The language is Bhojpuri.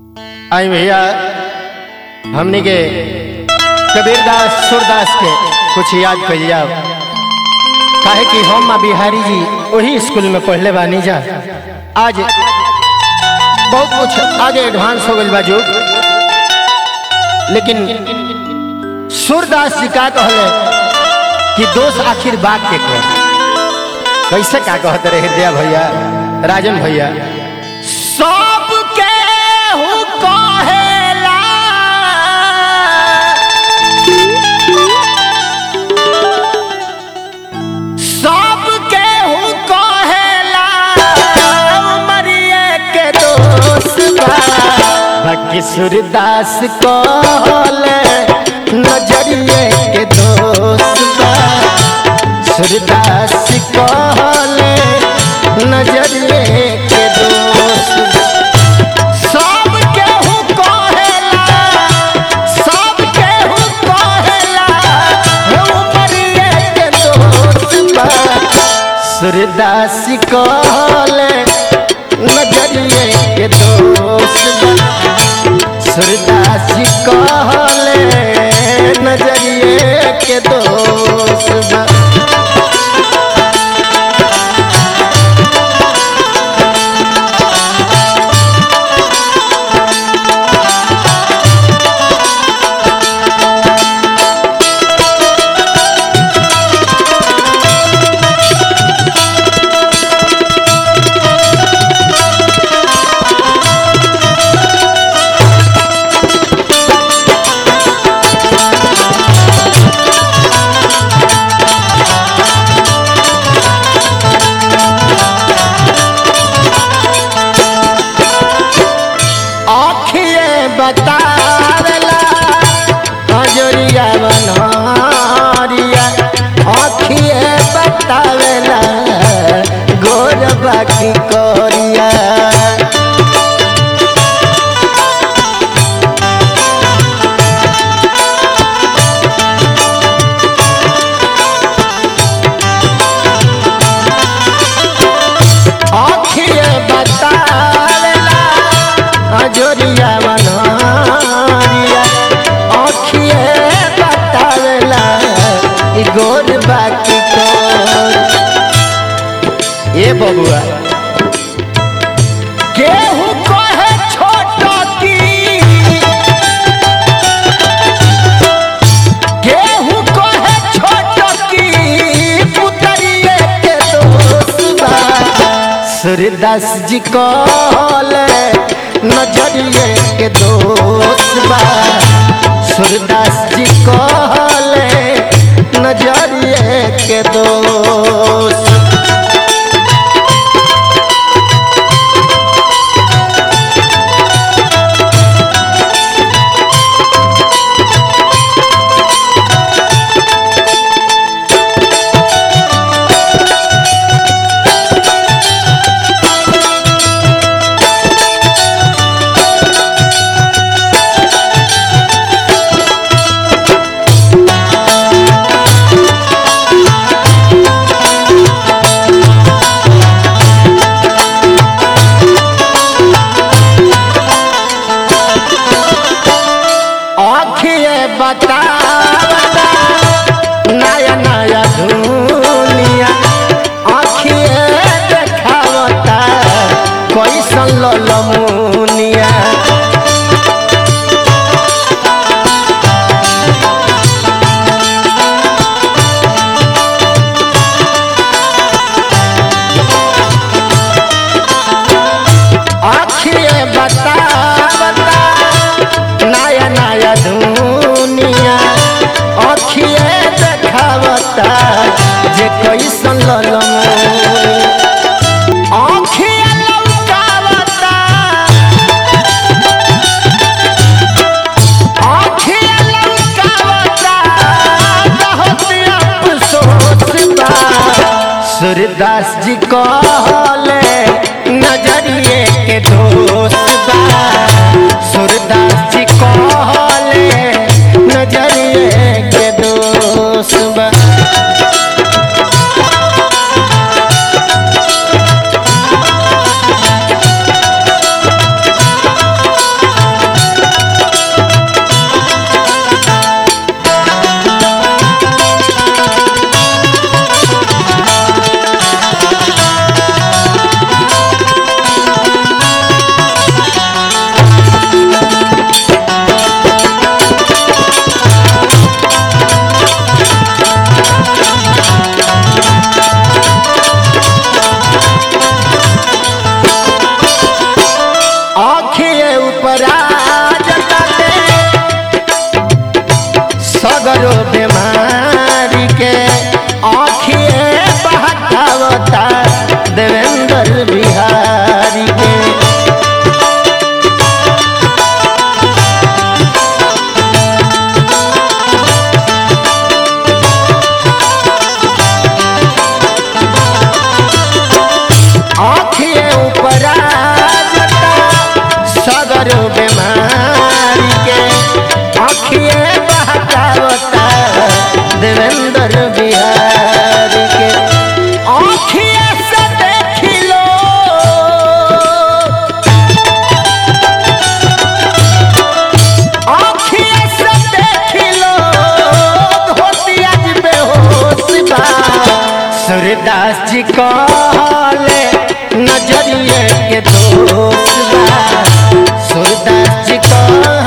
आई भैया हमने के कबीरदास सूरदास के कुछ याद कर जाओ काहे कि हम माँ बिहारी जी वही स्कूल में पढ़ले बानी जा आज बहुत कुछ आगे एडवांस हो गई बाजू लेकिन सूरदास जी का कहले कि दोष आखिर बात के कह कैसे का कहते रहे हृदय भैया राजन भैया सबके हु कहेला सबके हु कहेला मरिए के दोस्त बा बाकी सूरदास कहले नजरिए के दोस्त बा सूरदास कहले नजरिए के दोस्त सब केहू कहेला सब केहू कहेला हे उमरिए के दोस्त बा सूरदास कहले नजरिए के दोस्त बा सूरदास कहले नजरिए के दोस्त बा आखिए बतावेला हजरिया बनहरिया आखिए बतावेला गोर बाकी करिया आखिए बतावेला अजोरिया बनहरिया आखिए बतावेला ई गोर बाकी कर ए बबुआ केहू कहे छोट की केहू कहे छोट की पुतरिए के दोस्त बा सूरदास जी कहले नजरिए के दोस्त बा सूरदास जी कहले नजरिए के दोस्त आखिए बतावता नया नया दुनिया आखिए देखावता कैसन ललमुनिया आखिए बतावता नया नया दुनिया अखिए देखावता जे कैसन ललमुनी अखिए लौकावता अखिए लौकावता बहुत अफसोस बा सूरदास जी कहले नजरिए के दोस्त बा सूरदास जी कहले नजरिए के दोस्त बा सगरो बीमारी के आँखिए बहकावता देवेंद्र बिहारी के आँखिए से देखी लो आँखिए से देखी लो धोती आज बेहोश बा सूर्यदास जी कहले नजरिए के दोष बा सूर्यदास जी कहले